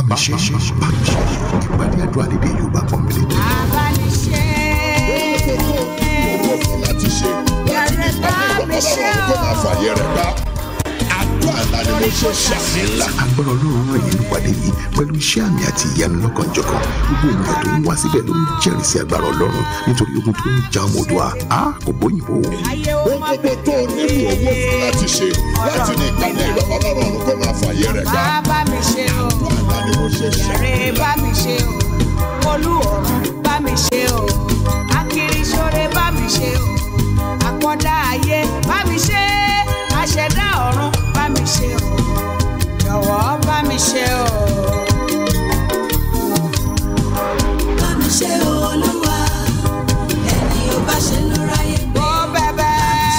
mi ṣe bá mi ṣe ìpàdé àdúrà lédè Yorùbá pọ́nbélé. abániṣe owó fún láti ṣe láti ní ìpàdé ìrọ̀lọ́rùn tó máa fàyè rẹ̀ gbá. àdúrà ńlá ni mo ṣe ṣàmì ńlá. agbára ọlọ́run ràn yín nípàdé yìí pẹ̀lú iṣẹ́ àmì àti ìyanu lọ́kànjọ̀kan gbogbo ènìyàn tó ń wá síbẹ̀ ló ń jẹ́rìí sí agbára ọlọ́run nítorí ogun tó ń ja ọmọ Oòduà á kò bóyìnbó. ayé ó ohun má gbogbo tó o nílò owó fún láti ṣe láti ní ìpàdé ìrọ̀lọ́rùn tó máa fàyè rẹ̀ gbá. bá mi ṣe o àdúrà ńlá ni mo ṣe ṣàmì yàrá bá mi ṣe o olú ọ̀run bá mi ṣe o akiriṣore bá mi ṣe o àkọ́dá ayé bá mi ṣe àṣẹdá ọ̀run bá mi ṣe o jọ̀wọ́ bá mi ṣe o. bá mi ṣe olúwa ẹni ó bá ṣe ló ráyè gbé. ó bẹ̀bẹ̀.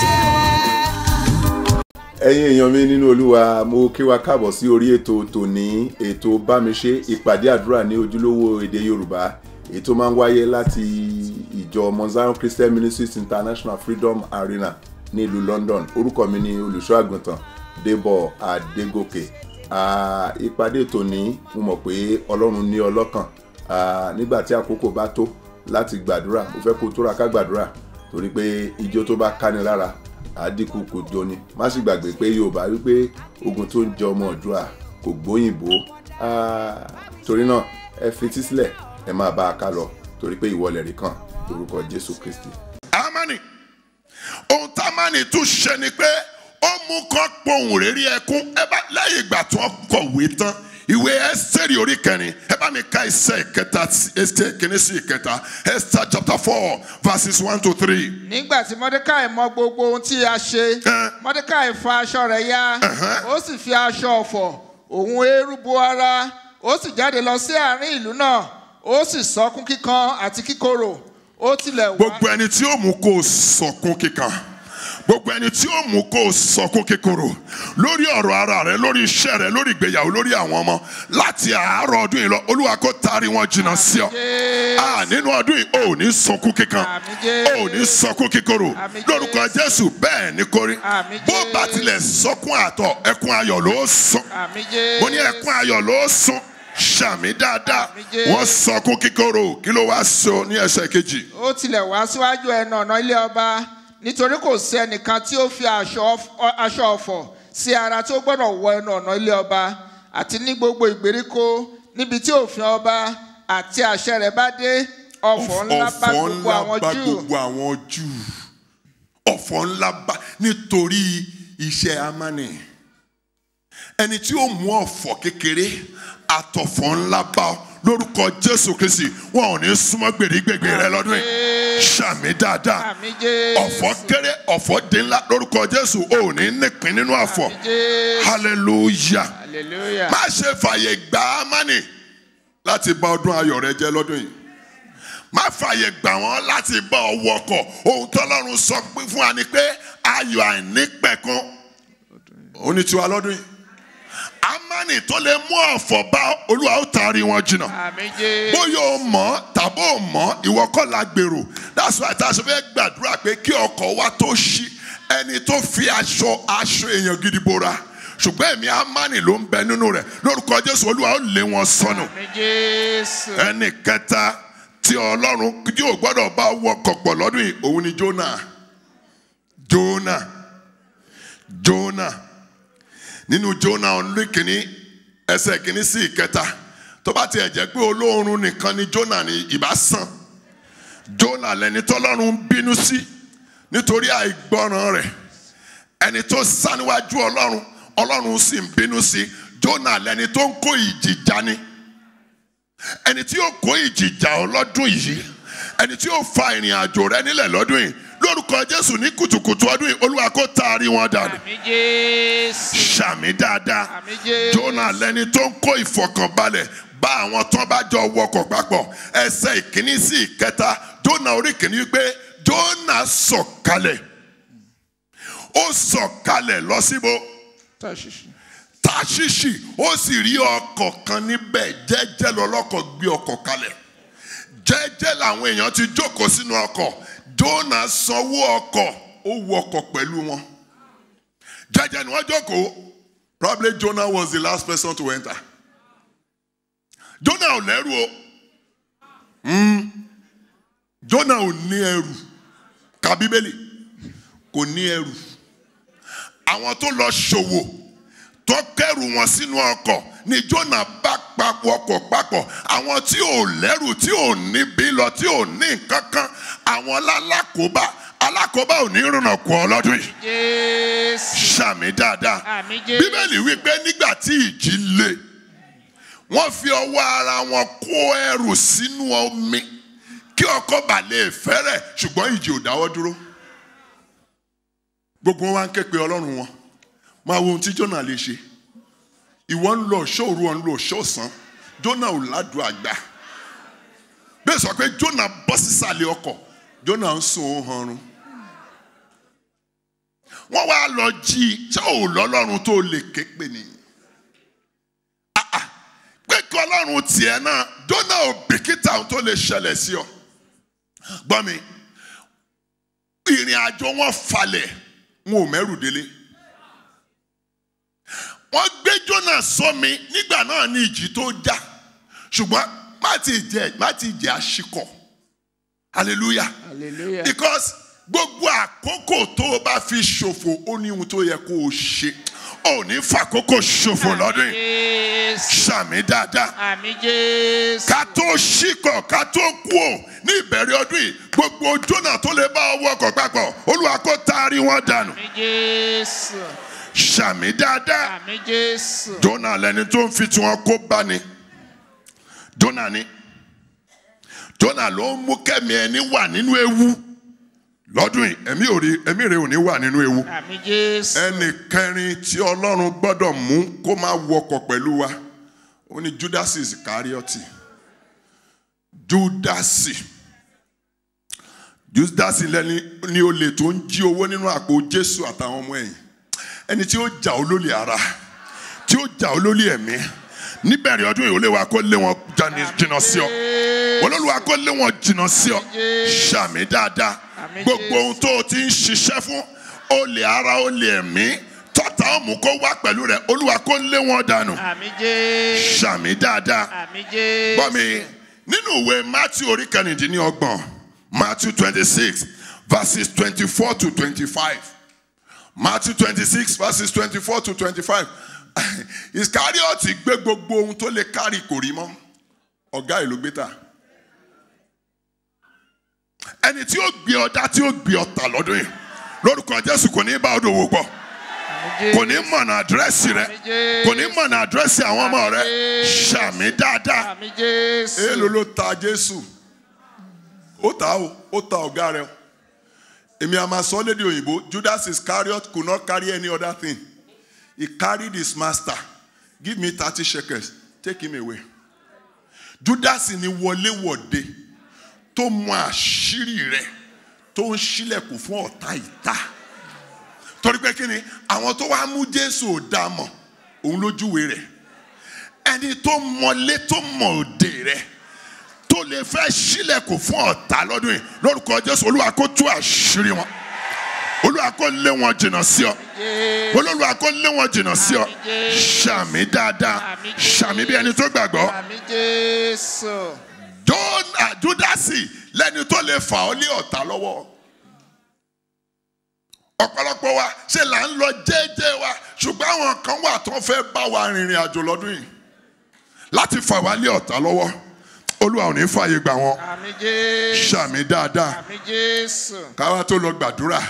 ẹ̀yin èèyàn mi nínú olúwa mo kí wa káàbọ̀ sí orí ètò tòní ètò bámiṣe ìpàdé àdúrà ní ojúlówó èdè yorùbá èyí tó máa ń wáyé láti ìjọ Mount Zion Christian Ministries International Freedom Arena ní ìlú London orúkọ mi ni olùṣọ́ àgùntàn Débọ̀ Adégòkè Ah, ìpàdé tòní mo mọ̀ pé ọlọ́run ní ọlọ́kàn Ah, nígbà tí àkókò bá tó láti gbàdúrà mo fẹ́ kó tóra ká gbàdúrà torí pé ijó tó bá káni lára àdínkù kò jọni má sì gbàgbé pé yorùbá wípé ogun tó ń jẹ ọmọ ọdúnrà kò gbóyìnbó Ah, torí náà ẹ fetí sílẹ̀ ẹ máa bá a ká lọ torí pé ìwọlẹ̀ rí kan lórúkọ jésù kristi. amani ohun tá a máa ní tún ṣe ni pé ó mú kán pohùn réré ẹkún ẹ bá lẹ́yìn ìgbà tó kọ̀wé tán ìwé ẹsẹ̀rì orí kẹrin ẹ bá mi ka ẹsẹ̀ ìkẹta ẹsẹ̀ kìíní sí ìkẹta Esther chapter four verses one to three. nígbà tí mọ́dékàì mọ gbogbo ohun tí a ṣe Ẹ. mọ́dékàì fa aṣọ rẹ̀ ya ó sì fi aṣọ ọ̀fọ̀ òun eérú bo ara ó sì jáde lọ sí àárín ìlú náà ó sì sọkún kíkan àti kíkorò ó tilẹ̀ wá gbogbo ẹni tí ó mú kó o sọkún kíkan gbogbo ẹni tí ó mú kó o sọkún kíkorò lórí ọ̀rọ̀ ara rẹ lórí iṣẹ́ rẹ lórí ìgbéyàwó lórí àwọn ọmọ láti àárọ̀ ọdún yìí lọ olúwa kó taari wọn jìnnà sí ọ Ah, nínú ọdún yìí o ò ní sọkún kíkan Àmín Jésù. o ò ní sọkún kíkorò Àmín lórúkọ jésù bẹ́ẹ̀ ni kórí Àmín bó bá Jésù. tilẹ̀ sọkún àtọ̀ ẹkún ayọ̀ ló sùn àmì jẹ́ mo ní ẹkún ayọ̀ ló sùn sàmì dáadáa Àmín Jésù. wọ́n sọkún kíkorò kí ló wá sọ ní ẹsẹ̀ kejì. ó tilẹ̀ wá síwájú ẹnu ọ̀nà ilé ọba nítorí kò sí ẹnìkan tí ó fi aṣọ ọf- aṣọ ọ̀fọ̀ sí ara tí ó gbọ́dọ̀ wọ ẹnu ọ̀nà ilé ọba àti ní gbogbo ìgbèríko níbi tí òfin ọba àti àṣẹ rẹ̀ bá dé ọ̀fọ̀ ńlá bá ọ̀fọ̀ gbogbo ńlá àwọn bá júù gbogbo àwọn júù ọ̀fọ̀ ńlá bá nítorí iṣẹ́ amánì ẹni tí ó mú ọ̀fọ̀ kékeré àtọ̀fọ̀ ńlá bá ọ lórúkọ jésù kristi wọn ò ní súnmọ́ gbèrígbègbè rẹ lọ́dún yìí sàmì dáadáa àmì jẹ́ ọ̀fọ̀ kéré ọ̀fọ̀ dín ńlá lórúkọ jésù ò ní nípìn nínú àfọ̀ hallelujah hallelujah má ṣe fàyè gbà á mánì láti bà ọdún ayọ̀ rẹ jẹ́ lọ́dún yìí má fàyè gbà wọ́n láti bá ọ wọkọ̀ ohun tọ́lọ́run sọ pé fún wa ni pé ayọ̀ àìnípẹ̀kun ó ní tiwa lọ́dún yìí amánì tó lè mú ọ̀fọ̀ bá olúwa ó taari wọn jìnnà àmì jẹ́ bóyá o mọ̀ tàbí o mọ̀ ìwọ kọ́ la gbèrò that's why tá a ṣe fẹ́ gbàdúrà pé kí ọkọ̀ wa tó ṣí ẹni tó fi aṣọ aṣọ èèyàn gidi bora ṣùgbọ́n ẹ̀mí amánì ló ń bẹ nínú rẹ̀ lórúkọ jésù olúwa ó lé wọn sọnù àmì jésù ẹnì kẹta tí ọlọ́run tí ò gbọ́dọ̀ bá wọkọ̀ pọ̀ lọ́dún yìí òun ni Jónà Jónà Jónà nínú Jónà ọ̀nlé kìíní ẹsẹ̀ kìíní sí ìkẹta tó bá tiẹ̀ jẹ́ pé olóorun nìkan ni Jónà ní ìbá sàn Jónà lẹni tọ́lọ́run ń bínú sí nítorí àìgbọràn rẹ̀ ẹni tó sá níwájú ọlọ́run ọlọ́run sì ń bínú sí Jónà lẹni tó ń kó ìjì jà ni ẹni tí yóò kó ìjìjà ọlọ́dún yìí ẹni tí yóò fa ìrìn àjò rẹ nílẹ̀ lọ́dún yìí lórúkọ jésù ní kùtùkùtù ọdún yìí olúwa kó taari wọn dànù àmì jésù sàmì dáadáa àmì jésù jónà lẹni tó ń kó ìfọkànbalẹ̀ bá àwọn tán bá jọ wọkọ̀ papọ̀ ẹsẹ̀ ìkíní sí ìkẹta jónà orí kìíní wípé jónà sọ̀kalẹ̀ ó sọ̀kalẹ̀ lọ síbo tàṣìṣì tàṣìṣì ó sì rí ọkọ̀ kan níbẹ̀ jẹ́jẹ́ lọ́lọ́kọ̀ gbé ọkọ̀ kalẹ̀ jẹ́jẹ́ làwọn èèyàn ti jókòó sínú ọkọ̀ Jónà sanwó ọkọ̀ ó wọ ọkọ̀ pẹ̀lú wọn jẹ́jẹ́ ni wọ́n jókòó probably Jonah was the last person to enter Jónà ò lẹ́rù o Mm. Jónà ò ní ẹrù ka bíbélì kò ní ẹrù àwọn tó lọ ṣòwò tó kẹrù wọn sínú ọkọ̀ ni Jónà bá papọ̀ ọkọ̀ papọ̀ àwọn tí ò lẹ́rù tí ò níbi lọ tí ò ní nǹkan kan àwọn lálákòóbá alákòóbá ò ní rìnnà kù ọ lọ́dún yìí jésù sàmì dáadáa àmì jésù bíbélì wípé nígbà tí ìjì le wọ́n fi ọwọ́ ara wọn kó ẹrù sínú omi kí ọkọ̀ bà lè fẹ́rẹ̀ ṣùgbọ́n ìjì ò dáwọ́ dúró gbogbo wọn wá ń ké pe ọlọ́run wọn máa wo ohun tí Jónà lè ṣe ìwọ ń lọ ṣóòru ọ̀ ń lọ ṣóòsán Jónà ò ládùú àgbà bẹ́ẹ̀ sọ pé Jónà bọ́ sísàlẹ̀ ọkọ̀ Jónà ń sùn ó hanrun wọ́n wá lọ jí i ṣé ò lọ́lọ́run tó lè ké pè ní. Ah, ah. pé kí ọlọ́run tiẹ̀ náà Jónà ò bìkítà ohun tó lè ṣẹlẹ̀ sí ọ. gbọ́ mi ìrìn àjò wọn falẹ̀ wọn ò mẹ́rù délé. wọ́n gbé Jónà sómi nígbà náà ní ìjì tó já ṣùgbọ́n má ti jẹ́ má ti jẹ́ àṣìkọ̀ hallelujah hallelujah because gbogbo àkókò tó o bá fi ṣòfò ó ní ohun tó yẹ kó o ṣe ò ní fàkókò ṣòfò lọ́dún yìí jésù ṣàmì dáadáa àmì jésù ká tó ṣíkọ̀ ká tó kú ò ní ìbẹ̀rẹ̀ ọdún yìí gbogbo Jónà tó lè bá ọwọ́ ọkọ̀ papọ̀ Olúwa kó taari wọn dànù àmì jésù ṣàmì dáadáa àmì jésù Jónà lẹni tó ń fi tiwọn kó bá ni Jónà ni Jónà ló ń mú kẹ́mi ẹni wà nínú ewu lọ́dún yìí ẹ̀mí ò rí ẹ̀mí rẹ̀ ò ní wà nínú ewu. àmì jésù ẹnì kẹrin tí ọlọ́run gbọ́dọ̀ mú kó máa wọkọ̀ pẹ̀lú wa ó ní judasi iscarioti judasi judasi lẹni ní olè tó ń jí owó nínú àpò jésù àtàwọn ọmọ ẹ̀yìn ẹni tí ó jà ó lólè ara tí ó jà ó lólè ẹ̀mí níbẹ̀rẹ̀ ọdún yìí ó lè wá kó lé wọn jani- jìnnà sí ọ olólùwà kó lé wọn jìnnà sí ọ ṣàmì dáadáa Àmín gbogbo ohun tó o ti ń ṣiṣẹ́ fún olè ara olè ẹ̀mí tọ́ta ọ̀mù kó wá pẹ̀lú rẹ̀ olúwa kó lé wọn dànù àmì jésù ṣàmì dáadáa àmì jésù gbọ́ mi nínú ìwé matthew orí kẹrìndínlọ́gbọ̀n matthew twenty six verses twenty four to twenty five matthew twenty six verses twenty four to twenty five ìsíkáríọ̀tì gbé gbogbo ohun tó lè kárì kò rí mọ́ ọ̀gá ìlú gbé tà ẹni tí ó gbé ọdá tí ó gbé ọ̀tà lọ́dún yìí lórúkọ jésù kò ní bá ọdún wò pọ̀ kò ní mọ̀nà àdírẹ́sì rẹ kò ní mọ̀nà àdírẹ́sì àwọn ọmọ rẹ ṣàmì dáadáa àmì jésù èèlò ló ta jésù ó ta o ó ta ọ̀gá rẹ o èmi a máa sọ lédè òyìnbó judas iscariot could not carry any other thing he carried his master give me thirty shekels take him away judas ni wọléwọ̀de tó mọ àṣírí rẹ tó ń ṣílẹ̀kùn fún ọ̀tá ìta torí pé kí ni àwọn tó wá mú jésù ò dá mọ̀ òun lójúwe rẹ̀ ẹni tó mọlé tó mọ òde rẹ̀ tó lè fẹ́ ṣílẹ̀kùn fún ọ̀tá lọ́dún yìí lórúkọ jésù olúwa kó tú àṣírí wọn olúwa kó lé wọn jìnnà sí ọ olúwa kó lé wọn jìnnà sí ọ ṣàmì dáadáa ṣàmì bí ẹni tó gbàgbọ́ àmì jésù Jọ́nà júdásì lẹ́ni tó lè fà ọ́ lé ọ̀tá lọ́wọ́ ọ̀pọ̀lọpọ̀ wa ṣe là ń lọ jẹ́jẹ́ wa ṣùgbọ́n àwọn kan wà tó fẹ́ bá wa rìnrìn àjò lọ́dún yìí láti fà wá lé ọ̀tá lọ́wọ́ olúwa ò ní fààyè gbà wọn àmì jésù ṣàmì dáadáa àmì jésù káwa tó lọ gbàdúrà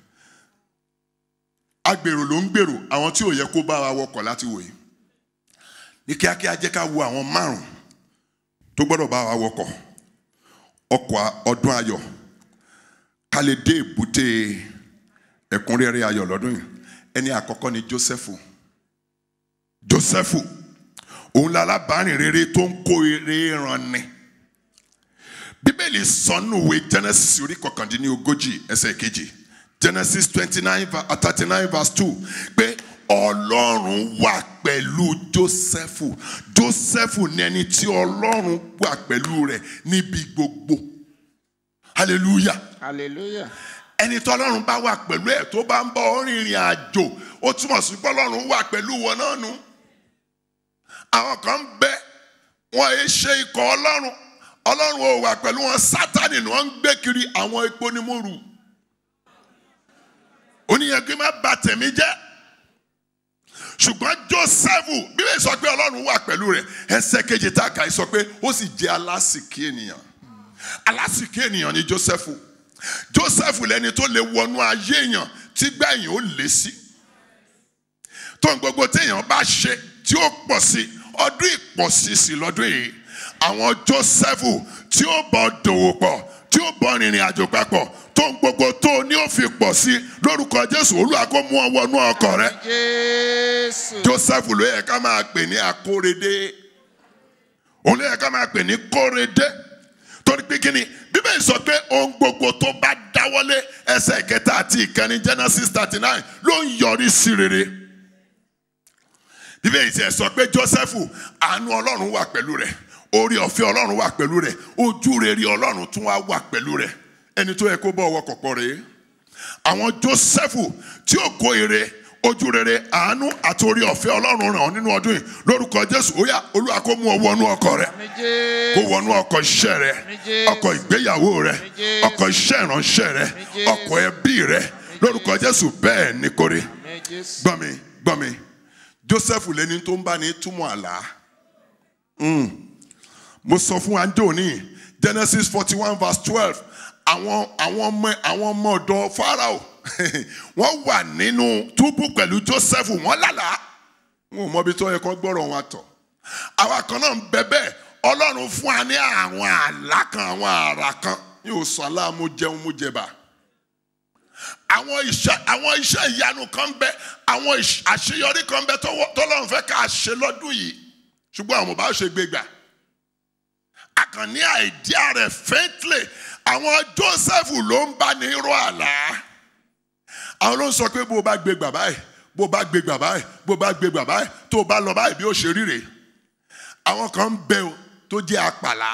agbèrò ló ń gbèrò àwọn tí ò yẹ kó bá wa wọkọ̀ láti wòye ní kíákíá jẹ́ ká wo àwọn márùn tó gbọ́dọ̀ bá wa wọkọ̀ ọkọ̀ ọdún ayọ̀ ká lè dé èbúté ẹ̀kúnrẹ́rẹ́ ayọ̀ lọ́dún yìí ẹni àkọ́kọ́ ni Jósẹ́fù Jósẹ́fù òun la alábàárìn rere tó ń kó eré ran ni bíbélì sọ nínú ìwé Genesis orí kọkàndínlógójì ẹsẹ̀ kejì Genesis twenty nine thirty nine verse two pé ọlọ́run wà pẹ̀lú Jósẹ́fù Jósẹ́fù ní ẹni tí ọlọ́run wà pẹ̀lú rẹ̀ níbi gbogbo hallelujah hallelujah ẹni tí ọlọ́run bá wà pẹ̀lú ẹ̀ tó bá ń bọ̀ ọ́ rìnrìn àjò ó túmọ̀ sí pé ọlọ́run wà pẹ̀lú wọn náà nu àwọn kan ń bẹ wọn ẹ ṣe ikọ̀ ọlọ́run ọlọ́run ò wà pẹ̀lú wọn sátani ni wọ́n ń gbé kiri àwọn epo ní múru oníyẹn kí n má bà tẹ̀mí jẹ́ ṣùgbọ́n Jósẹ́fù bíbélì sọ pé ọlọ́run wà pẹ̀lú rẹ̀ ẹsẹ̀ kejì tá a kà í sọ pé ó sì jẹ́ alásìkí ènìyàn alásìkí ènìyàn ni Jósẹ́fù Jósẹ́fù lẹni tó lè wọnú ayé èèyàn tí gbẹ̀yìn ó lé sí tó ń gbogbo téèyàn bá ṣe tí ó pọ̀ sí ọdún ìpọ̀sí sí lọ́dún yìí àwọn Jósẹ́fù tí ó bọ̀ dòwò pọ̀ tí ó bọ̀ rìnrìn àjò papọ̀ tó ń gbogbo tó ní ó fi pọ̀ sí lórúkọ Jésù Olúwa kó mú ọ wọnú ọkọ̀ rẹ jésù Jósẹ́fù ló yẹ ká máa pè ní akóredé òun ló yẹ ká máa pè ní kóredé torí pé kí ni bíbélì sọ pé ohun gbogbo tó bá dáwọ́lé ẹsẹ̀ kẹta àti ìkànnì Genesis thirty nine ló ń yọrí sí rere bíbélì tiẹ̀ sọ pé Jósẹ́fù àánú Ọlọ́run wà pẹ̀lú rẹ̀ orí ọ̀fẹ́ Ọlọ́run wà pẹ̀lú rẹ̀ ojú rere Ọlọ́run tún wá wà pẹ̀lú rẹ̀ ẹni tó yẹ kó bọ́ ọwọ́ kọ̀pọ̀ rèé àwọn Jósẹ́fù tí ó kó ire ojú rere àánú àti orí ọ̀fẹ́ Ọlọ́run ràn ọ́ nínú ọdún yìí lórúkọ Jésù ó yá Olúwa kó mú ọ wọnú ọkọ̀ rẹ̀ àmì kó jésù wọnú ọkọ̀ iṣẹ́ rẹ Jésù. ọkọ̀ ìgbéyàwó rẹ Jésù. ọkọ̀ iṣẹ́ ìránṣẹ́ rẹ Jésù. ọkọ̀ ẹbí rẹ lórúkọ Jésù bẹ́ẹ̀ ni kò rí àmì jésù gbọ́n mi gbọ́n mi Joseph lẹni tó ń bá ní túmọ̀ àlá Mm. mo sọ fún wa njó ní Genesis forty one verse twelve àwọn àwọn ọmọ àwọn ọmọ ọ̀dọ̀ Pharaoh wọ́n wà nínú túbú pẹ̀lú Joseph wọ́n lálàá wọn ò mọ ibi tó yẹ kó gbọ́rọ̀ wọn tọ̀ àwa kan náà ń bẹ bẹ́ẹ̀ Ọlọ́run fún wa ní àwọn àlá kan àwọn àrà kan yóò sọ aláàmú jẹun mú jẹba àwọn iṣẹ́ àwọn iṣẹ́ ìyanu kan ń bẹ àwọn ìṣ- àṣeyọrí kan ń bẹ tọ́wọ́- tọ́lọ́run fẹ́ ká ṣe lọ́dún yìí ṣùgbọ́n àwọn ò bá ṣe gbé gbà àkànní àìdíà rẹ̀ faintly àwọn Joseph ló ń bá ní rọ àlá àwọn ló ń sọ pé bó o bá gbé gbà báyìí bó o bá gbé gbà báyìí bó o bá gbé gbà báyìí tó o bá lọ báyìí bí ó ṣe ríre àwọn kan ń bẹ o tó jẹ́ àpàlà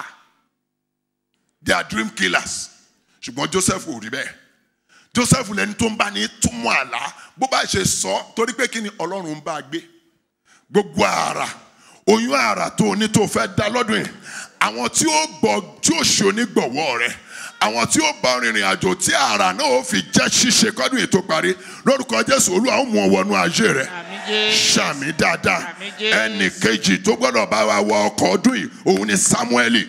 they are dream killers ṣùgbọ́n Joseph ò rí bẹ́ẹ̀ Joseph lẹni tó ń bá ní túmọ̀ àlá bó bá ṣe sọ torí pé kí ni Ọlọ́run ń bá a gbé gbogbo ara oyún ara tó o ní tó o fẹ́ dá lọ́dún yìí àwọn tí ó gbọ́ tí ó ṣe onígbọ̀wọ́ rẹ àwọn tí ó bá rìnrìn àjò tí ara náà ó fi jẹ́ ṣíṣe kọ́dún yìí tó parí lórúkọ Jésù Olúwa ó mú ọ wọnú ayé rẹ àmì jésù sàmì dáadáa Àmín Jésù. ẹnì kejì tó gbọ́dọ̀ bá wa wọ ọkọ̀ ọdún yìí òun ni Samueli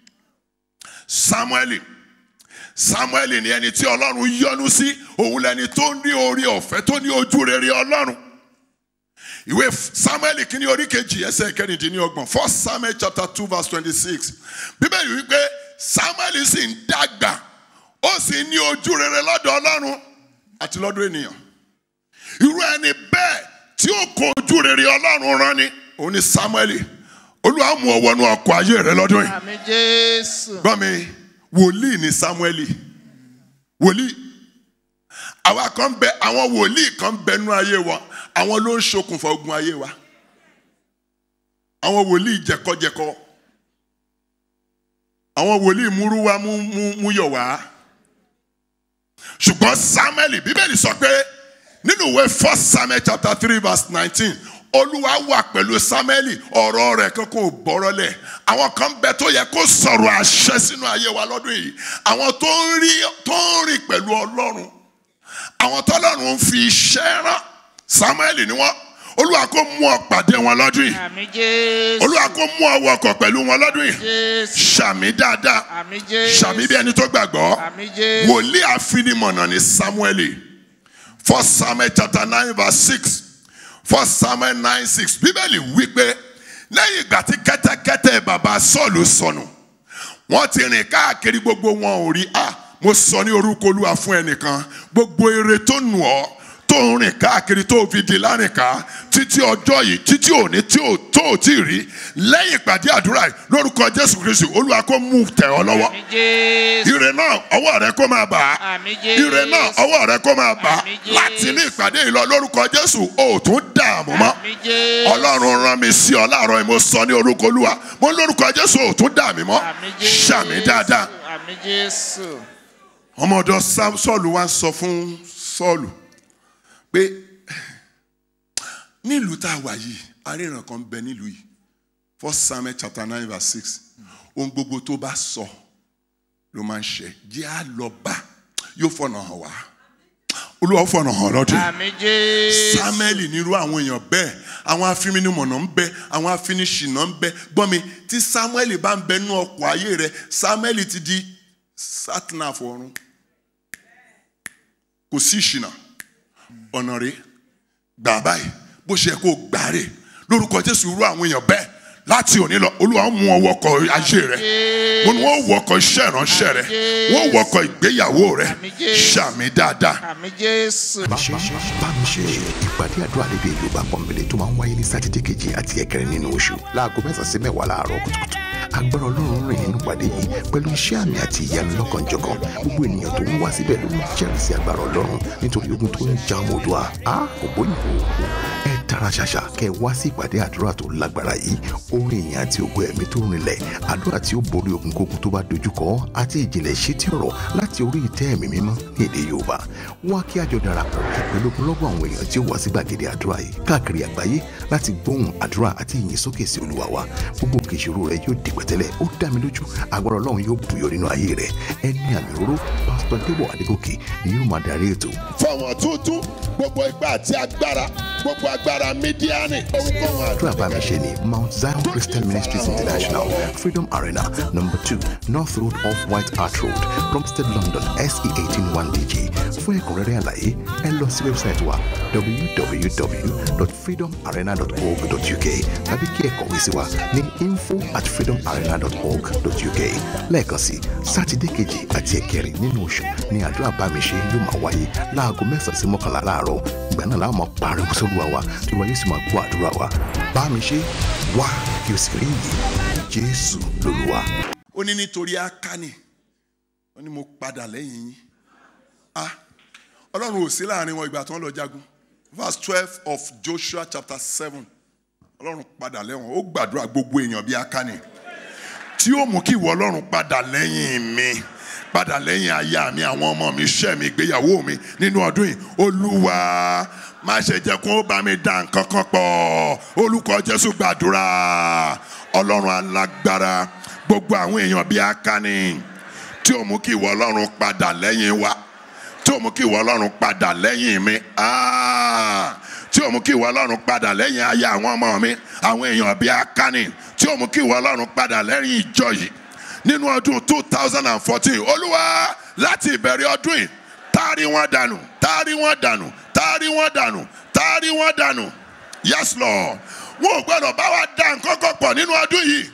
Samueli Samueli ni ẹni tí Ọlọ́run yọ́nú sí òun lẹni tó ní orí ọ̀fẹ́ tó ní ojú rere Ọlọ́run ìwé Samuel kìíní orí kejì ẹsẹ̀ kẹrìndínlọ́gbọ̀n first Samuel chapter two verse twenty-six bíbélì wípé Samuel sì ń dàgbà ó sì ní ojú rere lọ́dọ̀ Ọlọ́run àti lọ́dọ̀ ènìyàn irú ẹni bẹ́ẹ̀ tí ó kó ojú rere Ọlọ́run rán ni òun ni Samuel Olúwa mú ọ wọnú ọkọ̀ ayé rẹ lọ́dún yìí àmì jésù gbọ́ mi wòlíì ni Samuel wòlíì àwa kan bẹ àwọn wòlíì kan bẹnu ayé wa àwọn ló ń ṣokùnfà ogun ayé wa àwọn wòlíì jẹkọjẹkọ àwọn wòlíì múrúwá mú mú mú yọ wá ṣùgbọ́n Samuel bíbélì sọ pé nínú ìwé first Samuel chapter three verse nineteen olúwa wà pẹ̀lú Samuel ọ̀rọ̀ rẹ̀ kankan ò bọ́rọ̀ lẹ̀ àwọn kan bẹ tó yẹ kó sọ̀rọ̀ àṣẹ sínú ayé wa lọ́dún yìí àwọn tó ń rí tó ń rìn pẹ̀lú ọlọ́run àwọn tọ́lọ́run ń fi iṣẹ́ rán Samuel ni wọ́n olúwa kó mú ọ pàdé wọn lọ́dún yìí àmì jésù olúwa kó mú ọ wọkọ̀ pẹ̀lú wọn lọ́dún yìí jésù ṣàmì dáadáa àmì jésù ṣàmì bí ẹni tó gbàgbọ́ àmì jésù wòlíì àfinimọ̀nà ni Samuel first Samuel chapter nine verse six first Samuel nine six bíbélì wípé lẹ́yìn ìgbà tí kẹ́tẹ́kẹ́tẹ́ bàbá Sọ́ọ̀lù sọnù wọ́n ti rìn káàkiri gbogbo wọn ò rí a mo sọ ní orúkọ olúwa fún ẹnìkan gbogbo ire tó nù ọ́ tó ń rìn káàkiri tó fi di lárìnká títí ọjọ́ yìí títí òní tí ò tó ò tí ì rí lẹ́yìn ìpàdé àdúrà yìí lórúkọ Jésù Kristu olúwa kó mú tẹ̀ ọ́ lọ́wọ́ àmì jésù ire náà ọwọ́ rẹ kó máa bà á àmì jésù ire náà ọwọ́ rẹ kó máa bà á Àmín Jésù. láti ní ìpàdé yìí lọ lórúkọ Jésù o ò tún dààmú mọ́ àmì jésù Ọlọ́run rán mi sí ọ láàárọ̀ yìí mo sọ ní orúkọ Olúwa mo ní lórúkọ Jésù o ò tún dààmú mọ́ àmì jésù ṣàmì dáadáa àmì jésù ọmọ ọ̀dọ̀ Sam- Sọ́ọ̀lù wá ń sọ fún Sọ́ọ̀lù pé nílùú tá a wà yìí aríran kan bẹ nílùú yìí first samuel chapter nine verse six ohun gbogbo tó bá sọ ló máa ń ṣe jẹ́ á lọ bá yóò fọ̀nà hàn wá olúwa ó fọ̀nà hàn lọ́dún yìí àmì jésù. samuel nírú àwọn èèyàn bẹ́ẹ̀ àwọn afinimọ̀nà ń bẹ àwọn afiniṣìnà ń bẹ gbọ́n mi tí samuel bá ń bẹ nú ọkọ̀ ayé rẹ samuel ti di satnaf ọ̀run kò sí ìṣìnà ọ̀nà rẹ gbà báyìí bó ṣe yẹ kó gbà rè lórúkọ jésù irú àwọn èèyàn bẹ́ẹ̀ láti òní lọ olúwa ó mú ọ wọkọ̀ ayé rẹ mo ní wọ́n wọkọ̀ iṣẹ́ ìránṣẹ́ rẹ wọ́n wọkọ̀ ìgbéyàwó rẹ ṣàmì dáadáa àmì jésù. bámiṣe ìpàdé àdúrà lédè yorùbá pọnbélé tó máa ń wáyé ní sátidé kejì àti ẹ̀kẹrin nínú oṣù láago mẹ́sàn-án sí mẹ́wàá láàárọ̀ kùtùkùtù agbára ọlọ́run rìn nínú ìpàdé yìí pẹ̀lú iṣẹ́ àmì àti ìyanu lọ́kànjọ̀kan gbogbo ènìyàn tó ń wá síbẹ̀ ló ń jẹ́rìí sí agbára ọlọ́run nítorí ogun tó ń ja ọmọ òdua a kò bóyìnbó ẹ tara ṣàṣà kẹ wá sí ìpàdé àdúrà tó lágbára yìí orin ìyìn àti ògo ẹ̀mí tó rinlẹ̀ àdúrà tí ó borí ogun kógun tó bá dojúkọ àti ìjìnlẹ̀ ìṣítí ọ̀rọ̀ láti orí ìtẹ́ ẹ̀mí mímọ́ ní èdè yorùbá wá kí àjọ darapọ̀ pẹ̀lú ogunlọ́gọ̀ àwọn èèyàn tí ó wá sí gbàgede àdúrà yìí káàkiri àgbáyé láti gbóhùn àdúrà àti ìyìn sókè sí olúwa wa gbogbo òkè ìṣòro rẹ yóò di pẹ̀tẹ́lẹ̀ ó dá mi lójú agbára ọlọ́run yóò bùyọ nínú ayé rẹ ẹni àmì òróró pásítọ̀ débọ̀ adégòkè ni yóò máa darí ètò fọwọ́n tuntun gbogbo ipá àti agbára gbogbo agbára mídíánì ohunkóhun àdúrà bá mi ṣe ní mount zion christian ministries international freedom arena number two north road off white hart road plumstead london se eighteen one dg fún ẹ̀kúnrẹ́rẹ́ àlàyé ẹ lọ sí wẹ́bsáìtì wa www.freedomarena.org.uk tàbí kí ẹ kọ̀wé sí wa ní info at freedomarena.org.uk lẹ́ẹ̀kan sí sátidé kejì àti ẹ̀kẹrin nínú oṣù ní àdúrà bá mi ṣe yóò máa wáyé láago mẹ́sàn-án sí mọ́kànlá láàárọ̀ ìgbà náà láwọn máa pariwo sólúwa wa tí wọ́n yóò sì máa gbọ́ àdúrà wa bá mi ṣe wá kí o sì rí yìí jésù lolúwa. ó ní nítorí akáni ó ní mo padà lẹ́yìn yín ah ọlọ́run ò sí láàrin wọn ìgbà tí wọ́n lọ jagun verse twelve of joshua chapter seven ọlọ́run padà lẹ́wọ̀n ó gbàdúrà gbogbo èèyàn bíi akáni tí ó mú kí ìwọ ọlọ́run padà lẹ́yìn mi padà lẹ́yìn aya mi àwọn ọmọ mi iṣẹ́ mi ìgbéyàwó mi nínú ọdún yìí olúwa má ṣe jẹ́ kó bá mi dá nǹkan kan pọ̀ olùkọ́ jésù gbàdúrà ọlọ́run alágbára gbogbo àwọn èèyàn bíi akáni tí ó mú kí ìwọ ọlọ́run padà lẹ́yìn wa tí ó mú kí ìwọ ọlọ́run padà lẹ́yìn mi Ah! tí ó mú kí ìwọ ọlọ́run padà lẹ́yìn aya àwọn ọmọ mi àwọn èèyàn bíi akáni tí ó mú kí ìwọ ọlọ́run padà lẹ́yìn ìjọ yìí nínú ọdún two thousand and fourteen olúwa láti ìbẹ̀rẹ̀ ọdún yìí taari wọn dànù taari wọn dànù taari wọn dànù taari wọn dànù yes lord wọn ò gbọdọ̀ bá wa dá nǹkan kan pọ̀ nínú ọdún yìí.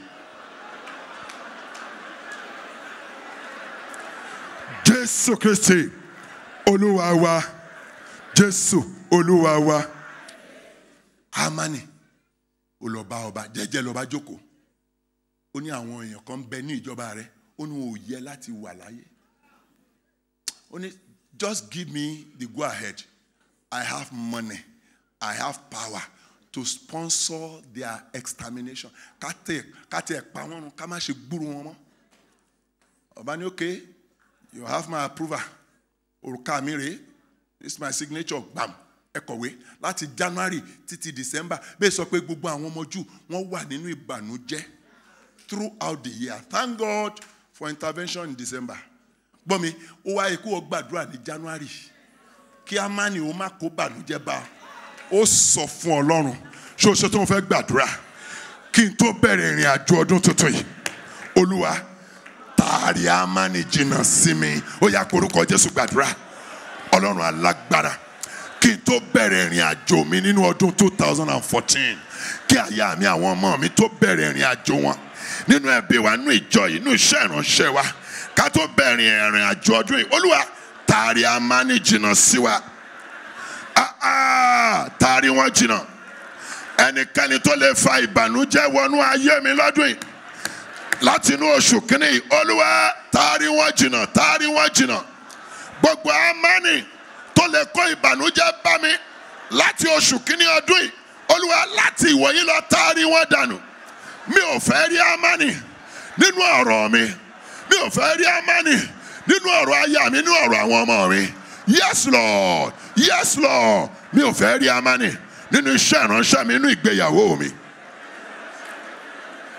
jésù kristi olúwa wa jésù olúwa wa amani olọba ọba jẹjẹ lọba jókòó ó ní àwọn èèyàn kan ń bẹ ní ìjọba rẹ ó ní wọn ò yẹ láti wà láyé ó ní just give me the go ahead i have money i have power to sponsor their extermination ká tẹ ká tẹ pa wọn run ká má ṣe gbúrú wọn mọ́ ọba ní okay you have my approval òrùka mi rèé this is my signature gbam ẹ kọ̀wé láti january títí december bẹ́ẹ̀ sọ pé gbogbo àwọn ọmọ jù wọ́n wà nínú ìbànújẹ́ throughout the year thank god for intervention in december gbọ́ mi ó wáyé kó o gbàdúrà ní january kí a má ní o má kó bànújẹ́ bá a ó sọ fún ọlọ́run ṣé o ṣe tó ń fẹ́ gbàdúrà kí n tó bẹ̀rẹ̀ ìrìn àjò ọdún tuntun yìí olúwa taari amáni jìnnà sí mi ó yá korúkọ jésù gbàdúrà ọlọ́run alágbára kí n tó bẹ̀rẹ̀ ìrìn àjò mi nínú ọdún two thousand and fourteen kí àyà mi àwọn ọmọ mi tó bẹ̀rẹ̀ ìrìn àjò wọn nínú ẹbí wa nínú ìjọ yìí nínú iṣẹ́ ìránṣẹ́ wa ká tó bẹ̀rẹ̀ ìrìn àjò ọdún yìí olúwa taari amáni jìnnà sí wa ah ah taari wọn jìnnà ẹnikẹ́ni tó lè fa ìbànújẹ́ wọnú ayé mi lọ́dún yìí láti inú oṣù kínní yìí olúwa taari wọn jìnnà taari wọn jìnnà gbogbo amáni tó lè kó ìbànújẹ́ bá mi láti oṣù kínní ọdún yìí olúwa láti ìwòyí lọ taari wọn dànù mi ò fẹ́ rí amáni nínú ọ̀rọ̀ mi mi ò fẹ́ rí amáni nínú ọ̀rọ̀ aya mi nínú ọ̀rọ̀ àwọn ọmọ mi yes lord yes lord mi ò fẹ́ rí amáni nínú iṣẹ́ ìránṣẹ́ mi nínú ìgbéyàwó mi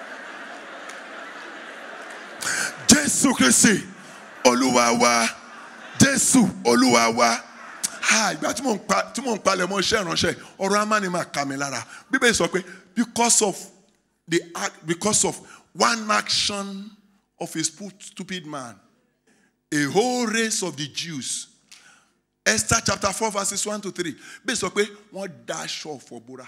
jésù kristi olúwa wa jésù olúwa wa ah ìgbà tí mò ń pa tí mò ń palẹ̀ mọ́ iṣẹ́ ìránṣẹ́ ọ̀rọ̀ amáni máa kà mí lára bíbélì sọ pé because of the act because of one action of a stu- stupid man a whole race of the Jews Esther chapter four verses one to three bẹ́ẹ̀ sọ pé wọ́n da aṣọ ọ̀fọ̀ bóra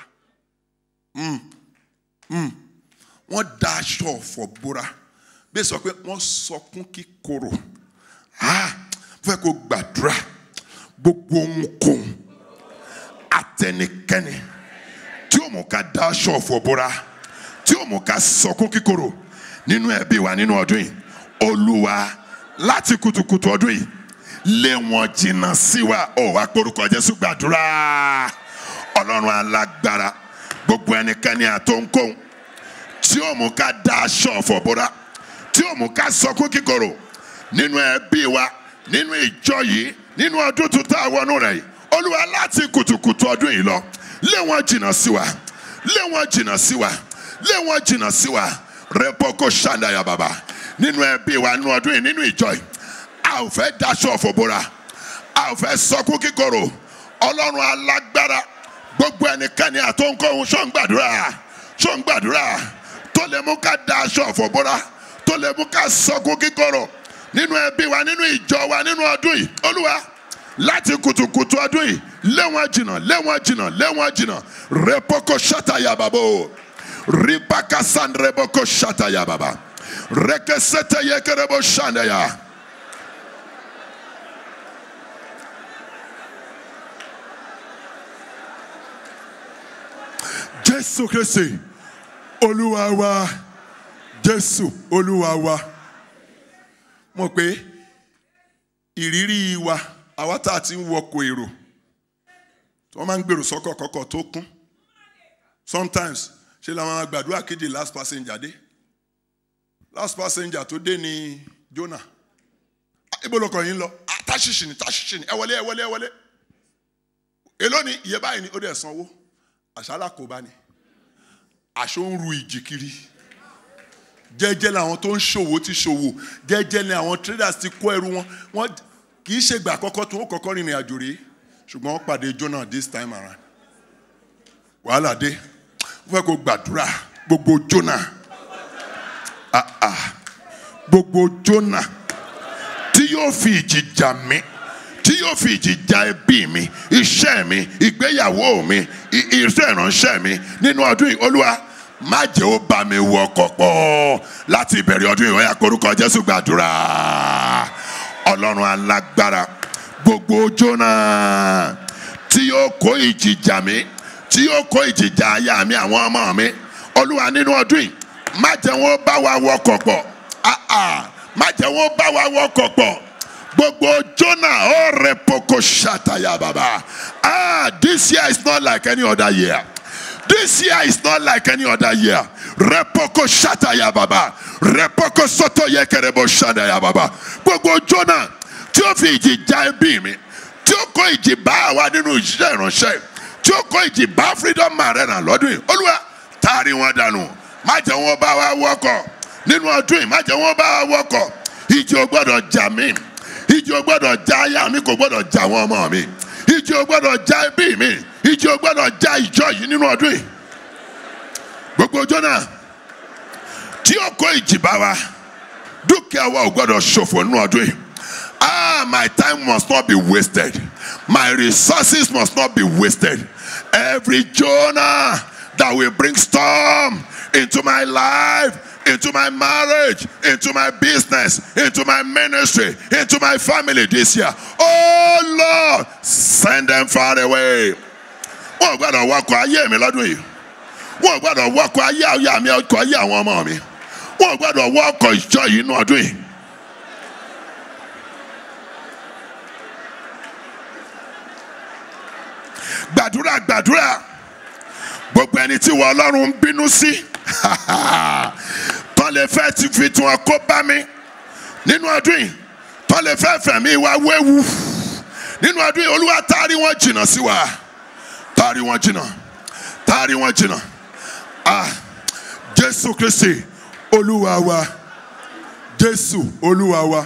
wọ́n da aṣọ ọ̀fọ̀ bóra bẹ́ẹ̀ sọ pé wọ́n sọkún kíkorò ah fẹ́ kó gbàdúrà gbogbo ohunkóhun àtẹnikẹ́ni tí ó mú ká da aṣọ ọ̀fọ̀ bóra tí ó mú ká sọkún kíkorò nínú ẹbí wa nínú ọdún yìí olúwa láti kùtùkùtù ọdún yìí lé wọn jìnnà sí wa ó wá porúkọ jésù gbàdúrà ọlọ́run alágbára gbogbo ẹnikẹ́ni àtòǹkóhun tí ó mú ká da aṣọ ọ̀fọ̀ bóra tí ó mú ká sọkún kíkorò nínú ẹbí wa nínú ìjọ yìí nínú ọdún tuntun àwọnú rẹ̀ yìí olúwa láti kùtùkùtù ọdún yìí lọ lé wọn jìnnà sí wa lé wọn jìnnà sí wa lé wọn jìnnà sí wa rẹpọkọ ṣàdáyà bàbá nínú ẹbí wa nínú ọdún yìí nínú ìjọ yìí a ò fẹ́ daṣọ ọ̀fọ̀ bóra a ò fẹ́ sọkún kíkorò ọlọ́run alágbára gbogbo ẹnikẹ́ni àtọ́nkọ́hún ṣó ń gbàdúrà ṣó ń gbàdúrà tó lè mú ká da aṣọ ọ̀fọ̀ bóra tó lè mú ká sọkún kíkorò nínú ẹbí wa nínú ìjọ wa nínú ọdún yìí olúwa láti kùtùkùtù ọdún yìí lé wọn jìnnà lé wọn jìnnà lé wọn jìnnà rẹpọkọ ṣàtàyà bàbá o ribaka sandreboko ṣàtàyà bàbá rẹkẹsẹtẹ yẹkẹrẹbọ ṣàndẹyà. jésù kristi olúwa wa jésù olúwa wa mọ̀ pé ìrírí wa àwa tá a ti ń wọkọ̀ èrò tí wọ́n máa ń gbèrò sọ́kọ̀ kọ́kọ́ tó kún sometimes ṣe la máa gbàdúrà kéde last passenger dé last passenger tó dé ní Jonah Ah, ibo lọkọ̀ yín lọ Ah, táṣìṣì ni táṣìṣì ni ẹ wọlé ẹ wọlé ẹ wọlé èló ni iye báyìí ni ó dẹ̀ sanwó àṣálà kò bá ní aṣọ ń ru ìjì kiri jẹ́jẹ́ làwọn tó ń ṣòwò ti ṣòwò jẹ́jẹ́ ni àwọn traders ti kó ẹrù wọn wọn kì í ṣègbà àkọ́kọ́ tó ń kọ́kọ́ rìnrìn àjò rèé ṣùgbọ́n wọ́n pàdé Jonah this time around wàhálà dé wọ́n fẹ́ kó gbàdúrà gbogbo Jonah ah ah gbogbo Jonah tí yóò fi ìjì jà mí tí yóò fi ìjì jà ẹbí mi iṣẹ́ mi ìgbéyàwó mi i- iṣẹ́ ìránṣẹ́ mi nínú ọdún yìí olúwa má jẹ́ ó bá mi wọ ọkọ̀ pọ̀ láti ìbẹ̀rẹ̀ ọdún yìí ó yá korúkọ jésù gbàdúrà ọlọ́run alágbára gbogbo Jónà tí yóò kó ìjì jà mí tí yóò kó ìjì jà aya mi àwọn ọmọ mi olúwa nínú ọdún yìí má jẹ́ wọn ó bá wa wọ ọkọ̀ pọ̀ ah ah má jẹ́ wọn ó bá wa wọ ọkọ̀ pọ̀ gbogbo Jónà ó rẹ poko ṣàtàyà bàbá ah this year is not like any other year this year is not like any other year repoko ṣàtàyà bàbá repoko sọtọ yẹkẹrẹbọ ṣàtàyà bàbá gbogbo Jónà tí ó fi ìjì já ẹbí mi tí ó kó ìjì bá àwa nínú iṣẹ́ ìránṣẹ́ tí ó kó ìjì bá freedom arena lọ́dún yìí olúwa taari wọn dànù má jẹ́ wọn bá wa wọkọ̀ nínú ọdún yìí má jẹ́ wọn bá wa wọkọ̀ ìjì ò gbọ́dọ̀ jà mí ìjì ò gbọ́dọ̀ já aya mi kò gbọ́dọ̀ já àwọn ọmọ mi ìjì ò gbọ́dọ̀ já ẹbí mi ìjì ò gbọ́dọ̀ já ìjọ yìí nínú ọdún yìí gbogbo Jónà tí ó kó ìjì bá wa dúkìá wa ò gbọ́dọ̀ ṣòfò nínú ọdún yìí ah my time must not be wasted my resources must not be wasted every Jonah that will bring storm into my life into my marriage, into my business, into my ministry, into my family this year. Oh Lord, send them far away. Wọ́n ò gbọ́dọ̀ wọkọ̀ ayé mi lọ́dún yìí. Wọ́n ò gbọ́dọ̀ wọkọ̀ ayé àyà mi ọkọ̀ ayé àwọn ọmọ mi. Wọ́n ò gbọ́dọ̀ wọkọ̀ ìjọ yìí nínú ọdún yìí. Gbàdúrà gbàdúrà gbogbo ẹni tí wọ́n Ọlọ́run ń bínú sí tọ́ lè fẹ́ ti fi tún ọkọ bá mi nínú ọdún yìí tọ́ lè fẹ́ fẹ̀mí wa wéwu nínú ọdún yìí olúwa taari wọn jìnnà sí wa taari wọn jìnnà taari wọn jìnnà ah jésù kristi olúwa wa jésù olúwa wa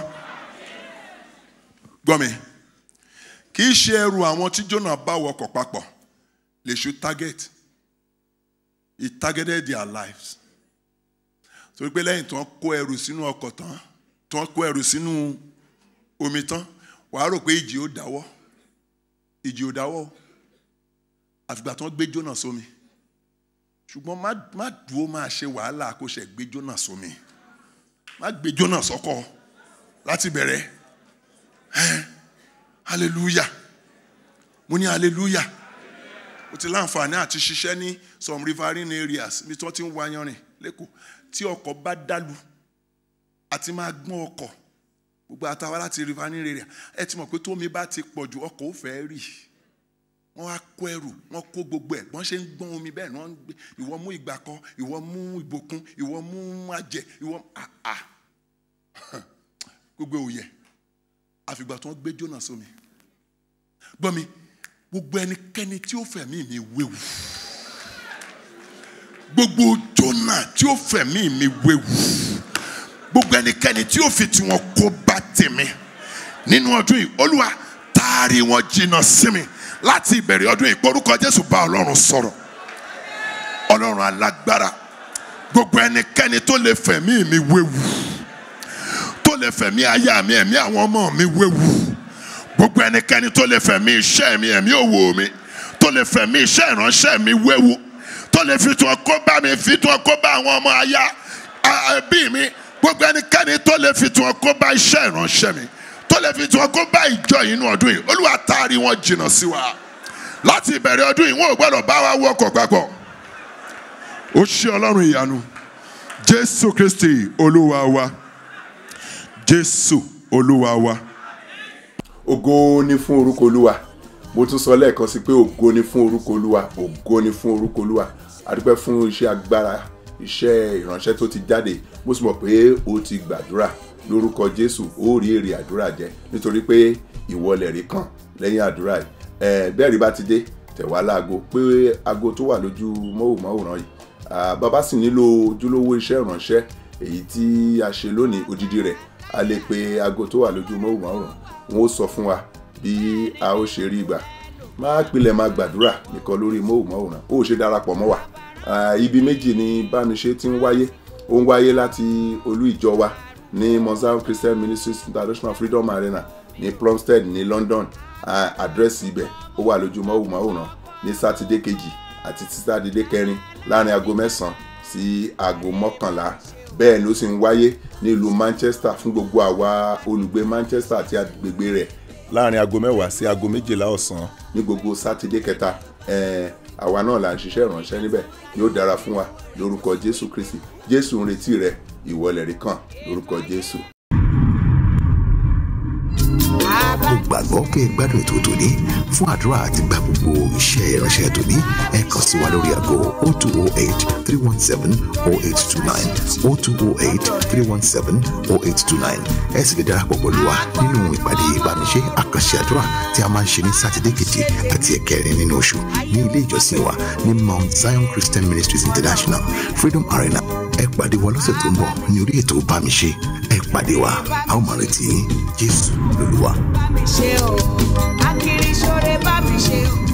gbọ́ mi kì í ṣe ẹrù àwọn tí jonah bá wọkọ̀ papọ̀ lè ṣu target he targeted their lives torí pé lẹ́yìn tí wọ́n kó ẹrù sínú ọkọ̀ tán tí wọ́n kó ẹrù sínú omi tán wàá rò pé ìjì ó dáwọ́ ìjì ò dáwọ́ o. àfìgbà tí wọ́n gbé jóná sómi ṣùgbọ́n má má dúró máa ṣe wàhálà kó ṣe gbé jóná sómi má gbé jóná sọ́kọ̀ láti bẹ̀rẹ̀ ẹ́n hallelujah mo ní hallelujah mo ti láǹfààní àti ṣiṣẹ́ ní some riverine areas bí tí wọ́n ti ń wayanrìn lẹ́kọ̀ọ́ tí ọkọ̀ bá dálu àti máa gbọ́n ọkọ̀ gbogbo àtàwọn láti riverine area ẹ ti mọ̀ pé tómi bá ti pọ̀ ju ọkọ̀ ó fẹ́ rì wọ́n wá kó ẹrù wọ́n kó gbogbo ẹ̀ wọ́n ṣe ń gbọ́n omi bẹ́ẹ̀ ni wọ́n ń gbé ìwọ mú ìgbàkọ ìwọ mú ìbòkun ìwọ mú àjẹ ìwọ àà gbogbo òye àfìgbà tí wọ́n gbé jóná sómi gbọ́ mi gbogbo ẹnikẹ́ni tí ó fẹ̀mí mi wéwu gbogbo jóná tí ó fẹ̀mí mi wéwu gbogbo ẹnikẹ́ni tí ó fi tiwọn kó bá tèmi nínú ọdún yìí olúwa taari wọn jìnnà sí mi láti ìbẹ̀rẹ̀ ọdún yìí porúkọ jésù bá ọlọ́run sọ̀rọ̀ ọlọ́run alágbára gbogbo ẹnikẹ́ni tó lè fẹ̀mí mi wéwu tó lè fẹ̀mí aya mi ẹ̀mí àwọn ọmọ mi wéwu gbogbo ẹnikẹ́ni tó lè fẹ̀mí iṣẹ́ mi ẹ̀mí òwò mi tó lè fẹ̀mí iṣẹ́ ìránṣẹ́ mi wéwu tó lè fi tún ọkọ bá mi fi tún ọkọ bá àwọn ọmọ aya ẹbí mi gbogbo ẹnikẹ́ni tó lè fi tún ọkọ bá iṣẹ́ ìránṣẹ́ mi tó lè fi tún ọkọ bá ìjọ yìí nínú ọdún yìí olúwa taari wọn jìnnà sí wa láti ìbẹ̀rẹ̀ ọdún yìí wọn ò gbọ́dọ̀ bá wa wọkọ̀ papọ̀ ó ṣe ọlọ́run ìyanu jésù kristi olúwa wa jésù olúwa wa. ògo ni fún orúkọ olúwa mo tún sọ lẹ́ẹ̀kan sí pé ògo ni fún orúkọ olúwa ògo ni fún orúkọ olúwa adúpẹ́ fún iṣẹ́ agbára iṣẹ́ ìránṣẹ́ tó ti jáde mo sì mọ̀ pé o ti gbàdúrà lórúkọ jésù ó rí èrè àdúrà jẹ nítorí pé ìwọlẹ̀ rí kàn lẹ́yìn àdúrà yìí ẹ bẹ́ẹ̀ rí bá ti dé tẹ̀wá láago pé aago tó wà lójú móhùnmáwòrán yìí Ah, bàbá sì nílò ojúlówó iṣẹ́ ìránṣẹ́ èyí tí a ṣe lónìí odidi rẹ̀ a lè pe aago tó wà lójú móhùnmáwòrán wọn ó sọ fún wa bí a ó ṣe rí ìgbà máa pilẹ̀ máa gbàdúrà nìkan lórí móhùnmáwòrán ó ṣe darapọ̀ mọ́ wa Ah, ibi méjì ni bámiṣe ti ń wáyé ó ń wáyé láti olú ìjọ wa ní mozambique christian ministries international freedom arena ní plumstead ní london Ah, àdírẹ́sì ibẹ̀ ó wà lójú móhùnmáwòrán ní sátidé kejì àti tí sátidé kẹrin láàrin aago mẹ́sàn-án sí aago mọ́kànlá bẹ́ẹ̀ ló sì ń wáyé nílùú manchester fún gbogbo àwa olùgbé manchester àti agbègbè rẹ̀ láàrin aago mẹ́wàá sí aago méjìlá ọ̀sán ní gbogbo sátidé kẹta ẹ̀ẹ́n àwa náà là ń ṣiṣẹ́ ìránṣẹ́ níbẹ̀ yóò dára fún wa lórúkọ jésù kristi jésù ń retí rẹ ìwọlẹ̀ rí kàn lórúkọ jésù. mo gbàgbọ́ pé ẹ gbádùn ètò tòní fún àdúrà àti gba gbogbo iṣẹ́ ìránṣẹ́ tòní ẹ kàn sí wa lórí aago 0208 317 0829 0208 317 0829 ẹ sì lè darapọ̀ pẹ̀lú wa nínú ìpàdé ìbámiṣe àkànṣe àdúrà tí a máa ń ṣe ní sátidé kejì àti ẹ̀kẹrin nínú oṣù ní ilé ìjọsìn wa ní mount zion christian ministries international freedom arena ẹ pàdé wa lọ́sẹ̀ tó ń bọ̀ ní orí ètò bámiṣe ẹ pàdé wa a ó máa retí yín jésù lolúwa. bá mi ṣe o akiri ṣoore bá mi ṣe o